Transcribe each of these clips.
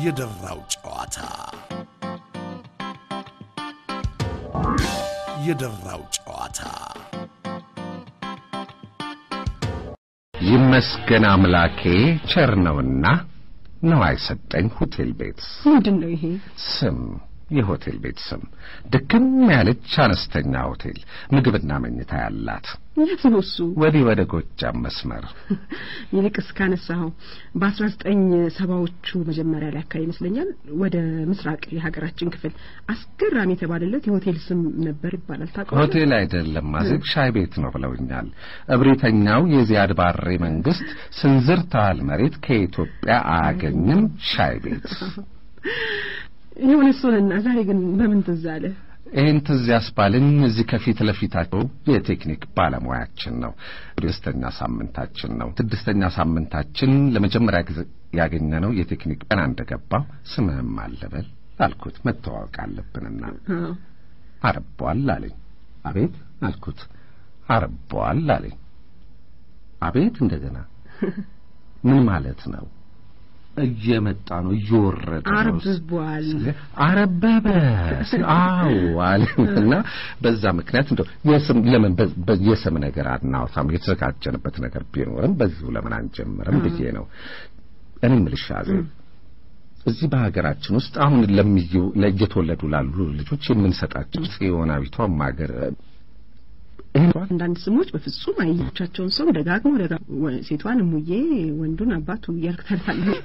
የደራው ጨዋታ የደራው ጨዋታ ይመስገን አምላኬ ቸር ነውና ነው አይሰጠኝ ሆቴል ቤት ምንድን ነው ይሄ? ስም የሆቴል ቤት ስም ድክም ያለች አነስተኛ ሆቴል ምግብና መኝታ ያላት የት ነው እሱ? ወዲህ ወደ ጎጃም መስመር ይልቅስ ካነሳኸው በአስራ ዘጠኝ ሰባዎቹ መጀመሪያ ላይ አካባቢ ይመስለኛል ወደ ምስራቅ የሀገራችን ክፍል አስገራሚ የተባለለት የሆቴል ስም ነበር ይባላል። ታውቀዋለህ? ሆቴል አይደለም ማዘግ ሻይ ቤት ነው ብለውኛል። እብሪተኛው የዚያድ ባሬ መንግስት ስንዝር ታህል መሬት ከኢትዮጵያ አያገኝም ሻይ ቤት የሆነ እሱንና ዛሬ ግን በምን ትዝ አለ? ይህን ትዝ ያስባልን እዚህ ከፊት ለፊታቸው የቴክኒክ ባለሙያችን ነው። ስድስተኛ ሳምንታችን ነው። ስድስተኛ ሳምንታችን ለመጀመሪያ ጊዜ ያገኘነው የቴክኒክ ቀን እንደገባው ስምህም አለበል አልኩት። መተዋወቅ አለብንና አዎ አረቧል አለኝ። አቤት አልኩት። አረቧል አለኝ። አቤት እንደገና ምን ማለት ነው? እየመጣ ነው እየወረደ ነው አርብቧል። አረበበ አዎ አለና በዛ ምክንያት እንደው የስም ለምን በ- በ- የስም ነገር አናውሳም የተዘጋጀንበት ነገር ቢኖርም በዚሁ ለምን አንጀምርም ብዬ ነው እኔ የምልሽ አዜብ እዚህ በሀገራችን ውስጥ አሁን ለሚዩ ለእየተወለዱ ላሉ ልጆች የምንሰጣቸው ጽዮናዊቷም ሀገር ይህን አንዳንድ ስሞች በፍጹም አየቻቸውን ሰው ደጋግሞ ደጋግሞ ሴቷን እሙዬ ወንዱን አባቱ እያልክ ታላለህ።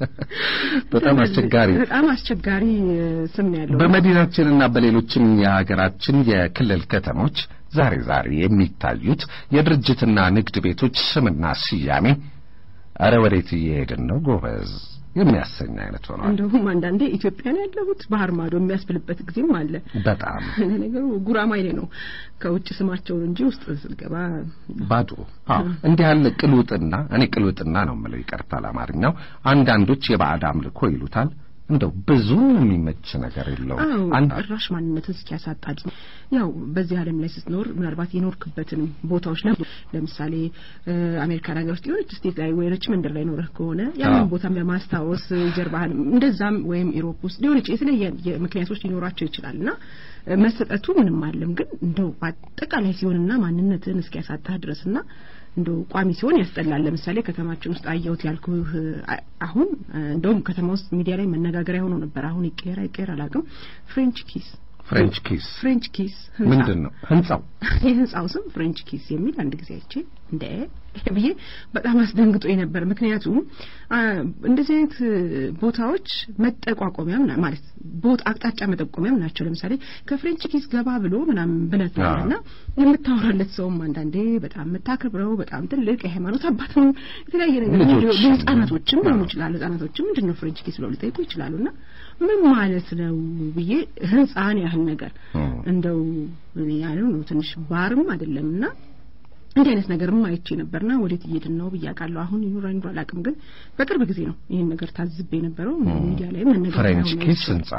በጣም አስቸጋሪ በጣም አስቸጋሪ እ, ስም ነው ያለው። በመዲናችንና በሌሎችም የሀገራችን የክልል ከተሞች ዛሬ ዛሬ የሚታዩት የድርጅትና ንግድ ቤቶች ስምና ስያሜ አረ ወዴት እየሄድን ነው ጎበዝ የሚያሰኝ አይነት ሆኗል። እንደውም አንዳንዴ ኢትዮጵያ ነው ያለሁት ባህር ማዶ የሚያስብልበት ጊዜም አለ። በጣም ነገሩ ጉራማይሌ ነው ከውጭ ስማቸውን እንጂ ውስጥ ስልገባ ባዶ። አዎ እንዲህ ያለ ቅልውጥና እኔ ቅልውጥና ነው የምለው ይቀርታል አማርኛው። አንዳንዶች የባዕድ አምልኮ ይሉታል። እንደው ብዙ የሚመች ነገር የለውም። አዎ አንድ ጭራሽ ማንነትን እስኪያሳጣ ድረስ ያው በዚህ ዓለም ላይ ስትኖር ምናልባት የኖርክበትን ቦታዎች ለ ለምሳሌ እ፣ አሜሪካን ሀገር ውስጥ የሆነች ስቴት ላይ ወይ ሪችመንድ ላይ ኖረህ ከሆነ ያንን አዎ። ቦታም ለማስታወስ ጀርባህን እንደዛም ወይም ኢሮፕ ውስጥ ሊሆን ይችላል የተለያየ ምክንያቶች ሊኖራቸው ይችላል እና እ፣ መሰጠቱ ምንም አለም ግን እንደው በአጠቃላይ ሲሆንና ማንነትን እስኪያሳጣህ ድረስና እንደው ቋሚ ሲሆን ያስጠላል። ለምሳሌ ከተማችን ውስጥ አየሁት ያልኩህ አ- አሁን እ፣ እንደውም ከተማ ውስጥ ሚዲያ ላይ መነጋገሪያ ሆኖ ነበር። አሁን ይቀየር አይቀየር አላውቅም። ፍሬንች ኪስ ፍሬንች ኪስ ፍሬንች ኪስ ህንጻ። ምንድን ነው ህንጻው? የህንጻው ስም ፍሬንች ኪስ የሚል አንድ ጊዜ አይቼ እንደ ብዬ በጣም አስደንግጦ ነበር። ምክንያቱም አ፣ እንደዚህ አይነት ቦታዎች መጠቋቋሚያም ና- ማለት ቦታ አቅጣጫ መጠቆሚያም ናቸው። ለምሳሌ ከፍሬንች ኪስ ገባ ብሎ ምናምን ብለት አዎ። እና የምታወራለት ሰውም አንዳንዴ በጣም የምታከብረው በጣም ትልቅ የሃይማኖት አባት ነው። የተለያየ ነገር ልጆች። ህጻናቶችም ሊሆኑ አዎ። ይችላሉ። ህጻናቶችም ምንድን ነው ፍሬንች ኪስ ብለው ሊጠይቁ ይችላሉና ምን ማለት ነው ብዬ ህንጻን ያህል ነገር እም። እንደው እኔ ያለው ነው ትንሽ ባርም አይደለም እና እንዲህ አይነት ነገርም አይቼ ነበርና ወዴት እየሄድን ነው ብዬ አውቃለሁ። አሁን ይኑር አይኑር አላውቅም፣ ግን በቅርብ ጊዜ ነው ይህን ነገር ታዝቤ የነበረው ሚዲያ ላይ መነገር ፍሬንች ኪስ ህንጻ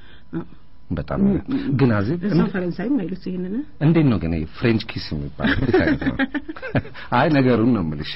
በጣም ግን አዜብ እዛው ፈረንሳይም አይሉት ይሄንን እንዴት ነው ግን ይሄ ፍሬንች ኪስ የሚባለው እንዴት አይነት ነው? አይ ነገሩን ነው የምልሽ።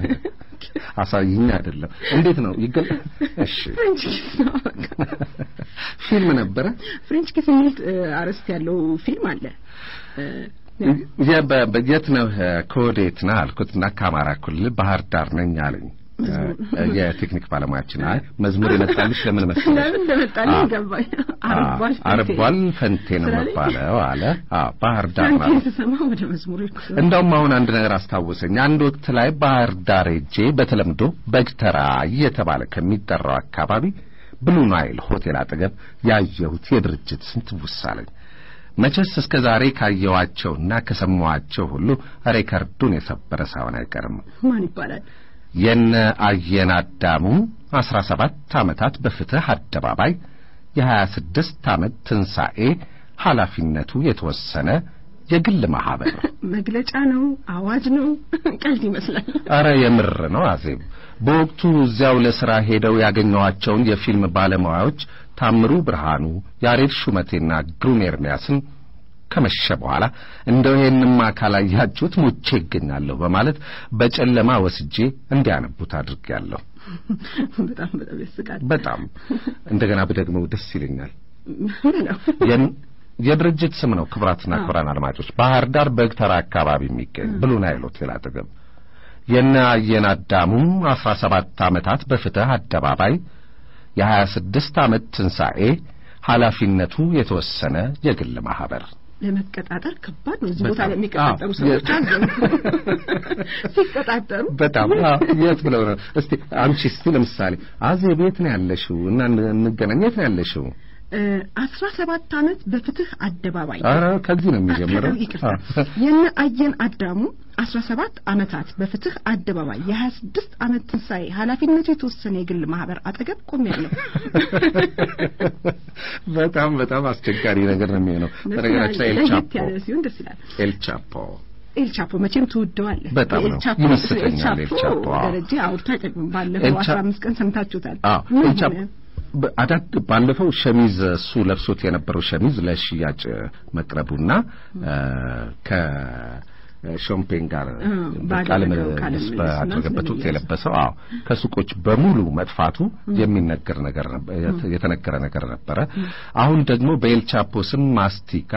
አሳይኝ አይደለም እንዴት ነው ይገል እሺ ፍሬንች ኪስ ነው በቃ። ፊልም ነበረ ፍሬንች ኪስ የሚል እ፣ አርዕስት ያለው ፊልም አለ እ፣ የ- በ- በ- የት ነው ከወዴት ነህ አልኩትና ከአማራ ክልል ባህር ዳር ነኝ አለኝ እ፣ የቴክኒክ ባለሙያችን አይ መዝሙር የመጣልሽ ለምን መሰለሽ ለምን እንደመጣልኝ አዎ። ገባኝ። አርቧል ፈንቴ። አርቧል ፈንቴ ነው ስላለኝ መባለው አለ አዎ ባህር ዳር ፈንቴን ማለት ስሰማ ወደ መዝሙር ሄድኩ። እንደውም አሁን አንድ ነገር አስታወሰኝ። አንድ ወቅት ላይ ባህር ዳር ሄጄ በተለምዶ በግተራ እየተባለ ከሚጠራው አካባቢ ብሉ ናይል ሆቴል አጠገብ ያየሁት የድርጅት ስም ትውስ አለኝ። መቼስ እስከ ዛሬ ካየኋቸውና ከሰማኋቸው ሁሉ ሬከርዱን የሰበረ ሳይሆን አይቀርም። ማን ይባላል? የነ አየን አዳሙ አስራ ሰባት ዓመታት በፍትህ አደባባይ የሀያ ስድስት ዓመት ትንሣኤ ኃላፊነቱ የተወሰነ የግል ማህበር መግለጫ ነው? አዋጅ ነው? ቀልድ ይመስላል። አረ የምር ነው አዜብ። በወቅቱ እዚያው ለሥራ ሄደው ያገኘኋቸውን የፊልም ባለሙያዎች ታምሩ ብርሃኑ፣ ያሬድ ሹመቴና ግሩም ኤርሚያስን ከመሸ በኋላ እንደው ይሄንማ ካላያችሁት ሙቼ ይገኛለሁ በማለት በጨለማ ወስጄ እንዲያነቡት አድርጌያለሁ። በጣም በጣም ያስቃል። በጣም እንደገና ብደግመው ደስ ይለኛል። ምን ነው የን- የድርጅት ስም ነው። ክቡራትና ክቡራን አድማጮች ባህር ዳር በግተራ አካባቢ የሚገኝ ብሉ ናይል ሆቴል አጠገብ የነ አየን አዳሙ አስራ ሰባት ዓመታት በፍትህ አደባባይ የሀያ ስድስት ዓመት ትንሣኤ ኃላፊነቱ የተወሰነ የግል ማህበር ለመቀጣጠር ከባድ ነው። እዚህ ቦታ በጣም። ላይ የሚቀጣጠሩ አዎ። ሰዎች አሉ። ሲቀጣጠሩ በጣም አዎ፣ የት ብለው ነው? እስቲ አንቺ እስቲ ለምሳሌ አዜብ የት ነው ያለሽው? እና ን- እንገናኝ የት ነው ያለሽው? አስራ ሰባት ዓመት በፍትህ አደባባይ ኧረ ከዚህ ነው የሚጀምረው። ይቅርታ የነ አየን አዳሙ አስራ ሰባት ዓመታት በፍትህ አደባባይ የሀያ ስድስት ዓመት ትንሣኤ ኃላፊነቱ የተወሰነ የግል ማህበር አጠገብ ቆሜያለሁ። በጣም በጣም አስቸጋሪ ነገር ነው የሚሆነው። በነገራችን ላይ ለየት ኤልቻፖ ያለ ሲሆን ደስ ይላል። ኤልቻፖ ኤልቻፖ መቼም ትወደዋለህ። በጣም ነው። ኤልቻፖ ይመስጠኛል ኤልቻፖ። አዎ። ደረጃ አውርቶ አይጠቅምም። ባለፈው ኤልቻ- አስራ አምስት ቀን ሰምታችሁታል። አዎ ምን ኤልቻፖ ሆነ? በ- አዳግ ባለፈው ሸሚዝ እሱ ለብሶት የነበረው ሸሚዝ ለሽያጭ መቅረቡና ከሾምፔን ጋር አ፣ ባደረገው ቃለ ቃለ ምልልስ ምልልስና ባደረገበት ወቅት ስለሚያዝ የለበሰው አዎ ከሱቆች በሙሉ መጥፋቱ የሚነገር ነገር ነበር የተ- የተነገረ ነገር ነበረ። አሁን ደግሞ በኤልቻፖ ስም ማስቲካ፣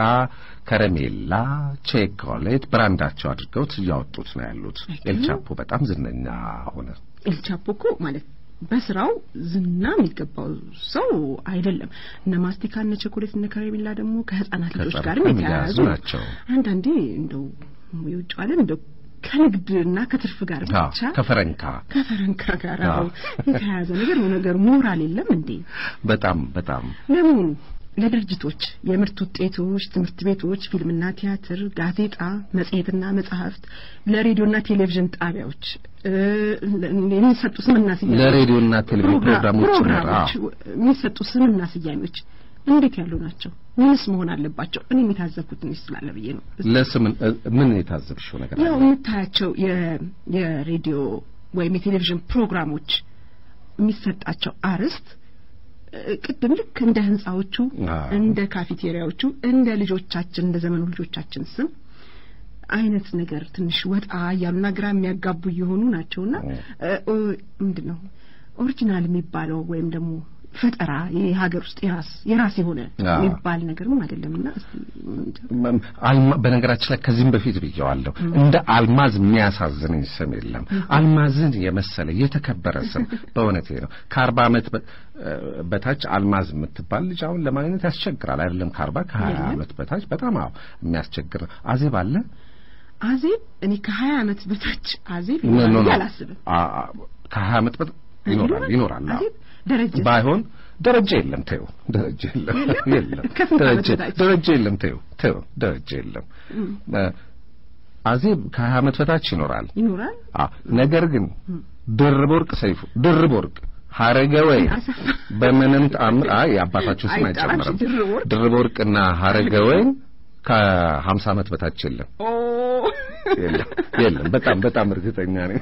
ከረሜላ፣ ቼኮሌት ብራንዳቸው አድርገውት እያወጡት ነው ያሉት። ኤልቻፖ በጣም ዝነኛ ሆነ። ኤልቻፖ እኮ ማለት በስራው ዝና የሚገባው ሰው አይደለም። እነ ማስቲካ እነ ቸኮሌት እነ ከረሜላ ደግሞ ከህፃናት ልጆች ከህፃናት ጋርም ጋር የተያያዙ የሚያያዙ ናቸው። አንዳንዴ እንደው የውጭ ዓለም እንደው ከንግድና ከትርፍ ጋር አዎ ብቻ ከፈረንካ ከፈረንካ ጋር አዎ። አብረው የተያያዘ ነገር ነው። ነገር ሞራል የለም እንዴ? በጣም በጣም ለመሆኑ ለድርጅቶች የምርት ውጤቶች፣ ትምህርት ቤቶች፣ ፊልምና ቲያትር፣ ጋዜጣ፣ መጽሔትና መጽሐፍት፣ ለሬዲዮና ቴሌቪዥን ጣቢያዎች እ፣ የሚሰጡ ስምና ስያሜዎች ለሬዲዮና ቴሌቪዥን ፕሮግራ- ፕሮግራሞች ፕሮግራሞች የሚሰጡ ስምና ስያሜዎች እንዴት ያሉ ናቸው? ምንስ መሆን አለባቸው? እኔ የታዘብኩት ትንሽ ስላለ ብዬ ነው። ለስም ምን የታዘብሽው ነገር ያው አለ? የምታያቸው የ- የሬዲዮ ወይም የቴሌቪዥን ፕሮግራሞች የሚሰጣቸው አርዕስት እ፣ ቅድም ልክ እንደ ህንጻዎቹ አዎ። እንደ ካፌቴሪያዎቹ እንደ ልጆቻችን እንደ ዘመኑ ልጆቻችን ስም አይነት ነገር ትንሽ ወጣ እያሉና ግራ የሚያጋቡ እየሆኑ ናቸውና እ፣ ኦ፣ ምንድን ነው ኦሪጂናል የሚባለው ወይም ደግሞ ፈጠራ የሀገር ውስጥ የራስ የራስ የሆነ አዎ። የሚባል ነገርም አይደለምና እስቲ እንጃ። መ- አልማ በነገራችን ላይ ከዚህም በፊት ብየዋለሁ። እንደ አልማዝ የሚያሳዝነኝ ስም የለም። አልማዝን የመሰለ የተከበረ ስም በእውነቴ ነው። ከአርባ ዓመት በ- እ፣ በታች አልማዝ የምትባል ልጅ አሁን ለማግኘት ያስቸግራል። አይደለም ከአርባ ከሀያ የለም። ዓመት በታች በጣም አዎ የሚያስቸግር ነው። አዜብ አለ አዜብ እኔ ከሀያ ዓመት በታች አዜብ ኖ ኖ ይኖራል ኖ ብዬ አላስብም። አ- አ- ከሀያ ዓመት በታች ይኖራል ይኖራል አዎ። አዜብ ደረጀ ባይሆን ደረጃ የለም ተይው፣ ደረጃ የለም የለም ከስንት ዓመት ደረጃ በታች? ደረጃ የለም ተይው ተይው ደረጃ የለም እ፣ አዜብ ከሀያ ዓመት በታች ይኖራል። ይኖራል አ ነገር ግን ድርብ ወርቅ ሰይፉ ድርብ ወርቅ ሀረገ ወይ አሰፋ በምንም ተአምር አይ የአባታቸው ስም አይጠራም። አይጨምርም። ድርብ ወርቅ? ድርብ ወርቅና ሀረገ ወይ ከሀምሳ ዓመት በታች የለም ኦ የለም የለም። በጣም በጣም እርግጠኛ ነኝ።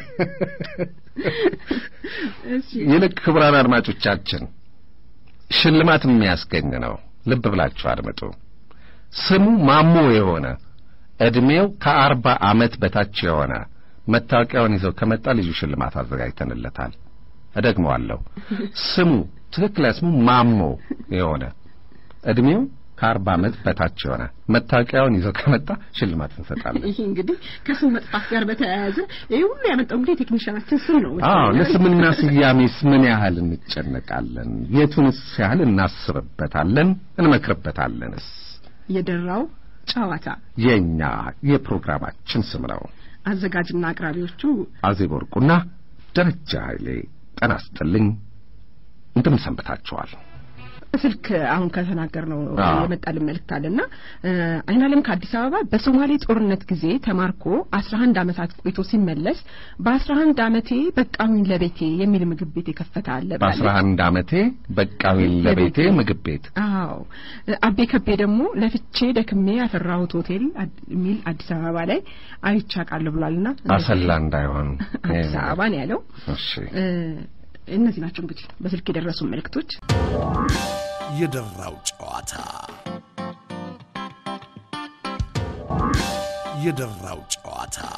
እሺ ይልቅ ክቡራን አድማጮቻችን ሽልማት የሚያስገኝ ነው። ልብ ብላችሁ አድምጡ። ስሙ ማሞ የሆነ እድሜው ከአርባ ዓመት በታች የሆነ መታወቂያውን ይዘው ከመጣ ልዩ ሽልማት አዘጋጅተንለታል። እደግመዋለሁ። ስሙ ትክክለኛ ስሙ ማሞ የሆነ እድሜው ከአርባ ዓመት በታች የሆነ መታወቂያውን ይዘው ከመጣ ሽልማት እንሰጣለን። ይሄ እንግዲህ ከስም መጥፋት ጋር በተያያዘ ይሄ ሁሉ ያመጣው እንግዲህ የቴክኒሻናችን ስም ነው። አዎ ለስምና ስያሜስ ምን ያህል እንጨነቃለን? የቱንስ ያህል እናስብበታለን? እንመክርበታለንስ? የደራው ጨዋታ የኛ የፕሮግራማችን ስም ነው። አዘጋጅና አቅራቢዎቹ አዜብ ወርቁና ደረጃ ኃይሌ ጤና ይስጥልኝ። እንደምን ሰንብታችኋል? ስልክ አሁን ከተናገርነው አዎ። የመጣልን መልእክት አለና እ፣ አይናለም ከአዲስ አበባ በሶማሌ ጦርነት ጊዜ ተማርኮ 11 ዓመታት ቆይቶ ሲመለስ በ11 ዓመቴ በቃሁኝ ለቤቴ የሚል ምግብ ቤት የከፈተ አለ ብላለች። በአስራ አንድ ዓመቴ በቃዊ ለቤቴ ምግብ ቤት አዎ አቤ ከቤ ደግሞ ለፍቼ ደክሜ ያፈራሁት ሆቴል አድ- የሚል አዲስ አበባ ላይ አይቻቃለሁ ብሏልና አሰላ እንዳይሆን አዲስ አበባ ነው ያለው። እሺ እ፣ እነዚህ ናቸው እንግዲህ በስልክ የደረሱ መልእክቶች። የደራው ጨዋታ የደራው ጨዋታ